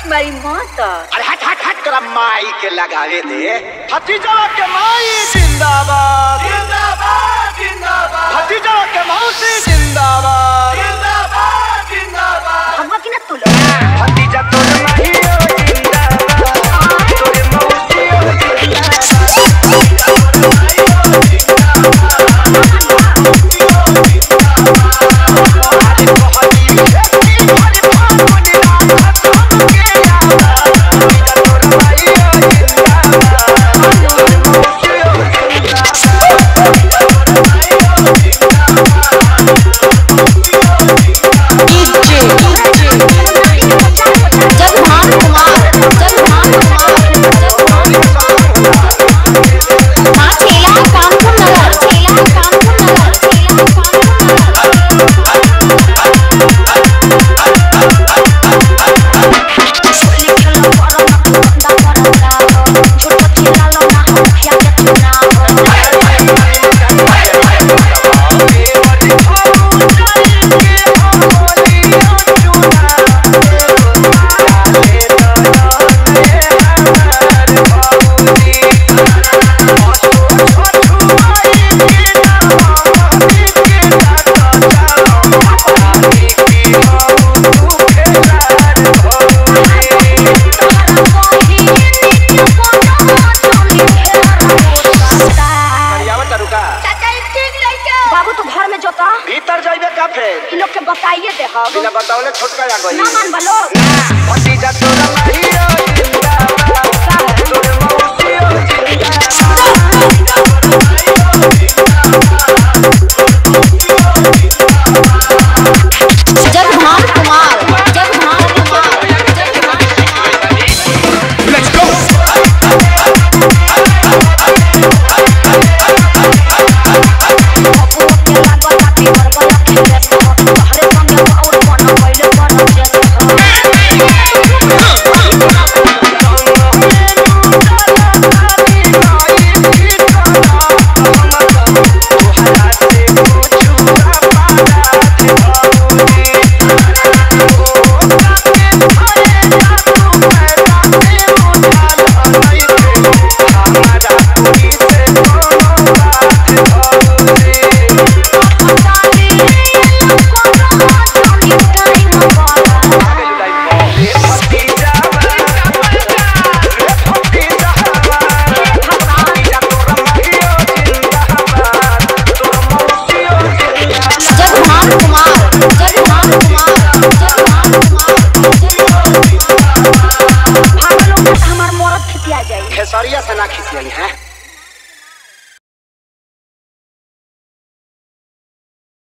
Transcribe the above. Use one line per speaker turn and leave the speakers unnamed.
मारी माता
अरे हट हट हट तोरा माई के लगावे दे भतीजा के माई जिंदाबाद जिंदाबाद जिंदाबाद भतीजा के मौसी जिंदाबाद जिंदाबाद जिंदाबाद
हम कि ना तू लोग
भतीजा तोर माही ओ जिंदाबाद तोर मौसी ओ
जगभान कुमार जगभान कुमार मां ठेला कानपुर नगर ठेला कानपुर नगर ठेला कानपुर नगर बाबू तू घर में जोता
भीतर जाइबे का फेर
इन लोग के बताइए दे हम
बिना बतावले छोटका आ गई
ना मान बलो
भतीजा तोरा माही ओ